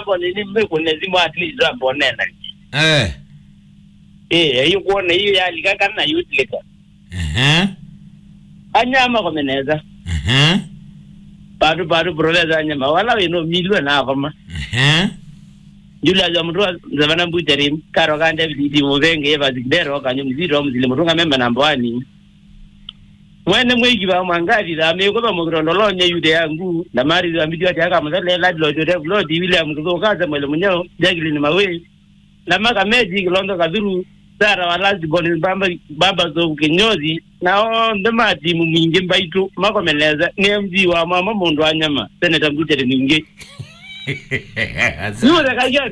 mako nini mmekune zimu at least ambonena eh eh hiyo kuona hiyo yali kaka na yutlika ehe anyama komeneza ehe patu patu brother anyama wala wino milwe na koma ehe jula za mtu zavana mbuchari karo kande vidi muvenge eva zidero kanyo mziro mzile mutunga memba namba wani mwene mwegi ba mwangavi da me ko ba mugrondo lonye yude yangu na mari za mbidio ati aka mzale la lo jode lo di William kuzo kaza mwele munyo jagili ni mawe na maka meji kilondo kadhuru sara wala ziboni bamba baba zo kinyozi na o ndema ti mumingi mbaitu mako meneza ni mji wa mama mundu anyama seneta mbuchari ningi yule kajani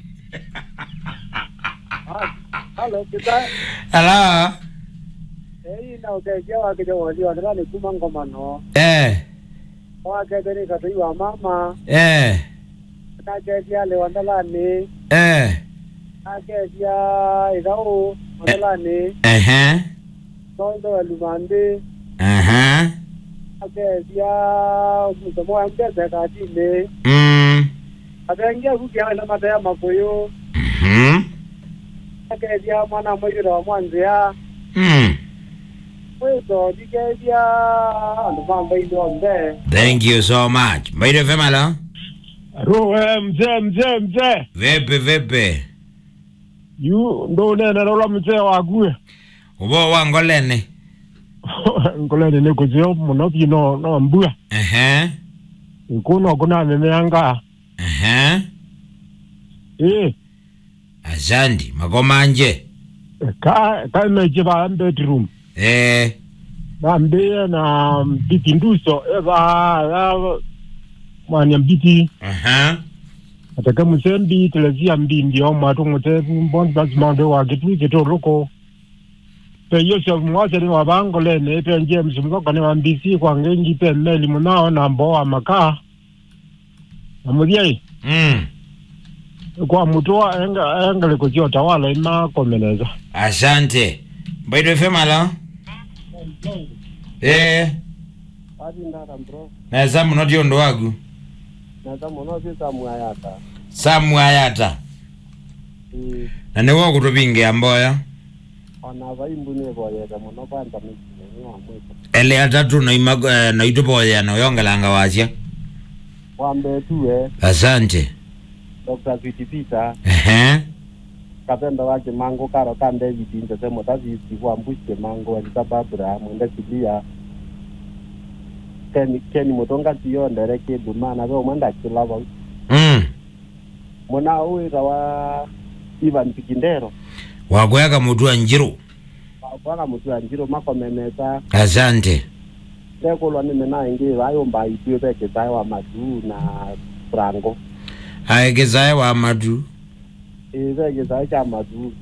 Halo, kita Hello. eh ina uteja wa kijo wali wa ndani kuma ngoma no. Eh. Wa ke beni ka tui wa mama, Eh. ka ke dia le wa ndalani, Eh. ka ke dia idao ndalani, Ehe. no ndo lumande, Aha. ka ke dia mtomo wa mbeze ka dile. Mm. Abengia ku kia na mata ya makoyo, Mhm. ka ke dia mwana mwiri wa mwanzia. Mm. Wezo dike dia ndo mambo ndo mbe. Thank you so much. Mbaito FM hello. Ruwe mzee mzee mzee Vipi vipi? yu ndo unene lola mzee wague Ubo wangolene. nkolene nikuzio muno bino no mbua Ehe. ikuno kuna memeanga Ehe. eh Asante. Makomanje. ka ka meje ba bedroom Eh. bambe na mbiti nduso eva ya mwanya mbiti Aha. ataka musembi telezia mbindi o mwatu mute mbon bazimando wa gitu gitu loko pe yosef mwase ni wabangolene pe james mzoka ni wambisi kwa ngengi pe meli munao na mboa makaa amudiai Mm. kwa mutua enga engale kuzio tawala ima komeneza Asante. Mbaito FM hello. Eh. Adi ndara bro. Na zamu noti ondo wagu. Na tamu no sisa mwayata. Samu ayata. Eh Na niwo kutupinge amboya. ona vaimbune voyete muno kwanza michineni wa mwiko. Ele atatu na imago eh, na itupoya na yongelanga wasya. Wambe tuwe Asante. Dr. Sweet Peter Ehe. kapenda wake mango karo kan David nje semo tazisi kwa mbushke mango alita babura mwende kilia keni keni mutonga tiyo ndereke dumana ve umwenda kilava Mm. muna uira wa Ivan Pikindero Wakweka mutu wa njiru. bwana mutu ya njiro makomeneta Asante. tekulwa nime na ingi vayomba itwe veke zai wa madu na frango Aegezaye wa matu. e veke zai cha madu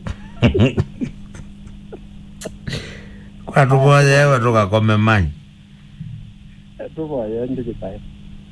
Kwa tupoya ewe tukakome manyi. tuvoye ndikitaye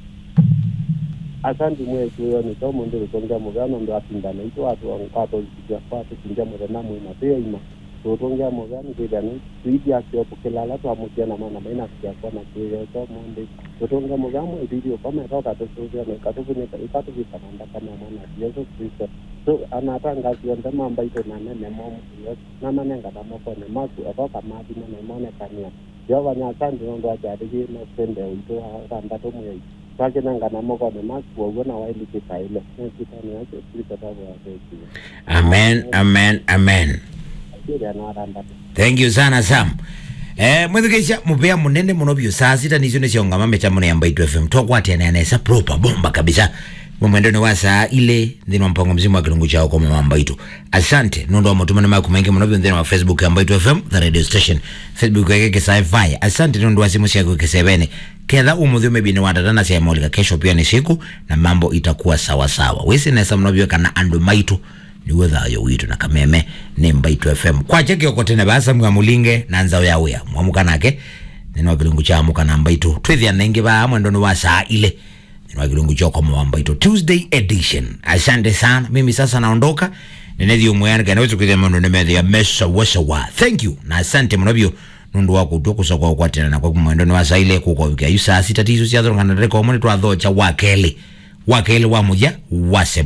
asandi mwetu yo ni to mundu ritongia mugano ndo apindana ito watu wankato ya kwatu kinja murena mwina pia ima tutongia mugano kwida ni tuidi akyo pukilala tu amukia na mana maina kia kwa na kiyo to mundu tutongia mugano video kama toka to sio na kato kwenye ikatu kitananda kama mwana Yesu Kristo so anatanga sionde mamba ito na nene momu yo na manenga na moko ne maku atoka madi na nemone kania jehova nyasaye nondo ajarigi no sende uito randa to mwe twakenanga na moko ne maku ogo na waili kitaile nekitani yacho kristo tabo ya kesi Amen, amen, amen. kile na randa Thank you sana Sam. Eh, mwithikisha mupea munene muno biu saa sita nicio niciongama mitambo ya Mbaitu FM twakwatene nesa proper bomba kabisa mumwendoni wa saa ile nthini wa mpango mzima wa kilungu chao kwa mama Mbaitu asante nundu wa matumani maku maingi muno biu nthini wa Facebook ya Mbaitu FM the radio station Facebook yake kisai asante nundu wa simu ciaku kisevene ketha umuthi umebini watatana cia molika kesho pia ni siku na mambo itakuwa sawa sawa wisi nesa muno biu kana andu maitu niwe thayo witu na kameme ni mbaitu fm kwache kioko tene basa mga mulinge na nzao ya wea mwamuka nake nino kilungu cha muka na mbaitu twithia nengi ba mwendoni wa saa ile nino kilungu cha kwa mwa mbaitu tuesday edition asante sana mimi sasa naondoka nenethi umwe kana naweza kuthia mundu nemethi ya mesa wasawa thank you na asante mnabio nundu wa kutua kusokwa kwa tena na kwa mwendoni wa saa ile kuko wiki ayu saa sita tisu cia thorongana reko mwani twathocha wakeli wakeli wa muja wase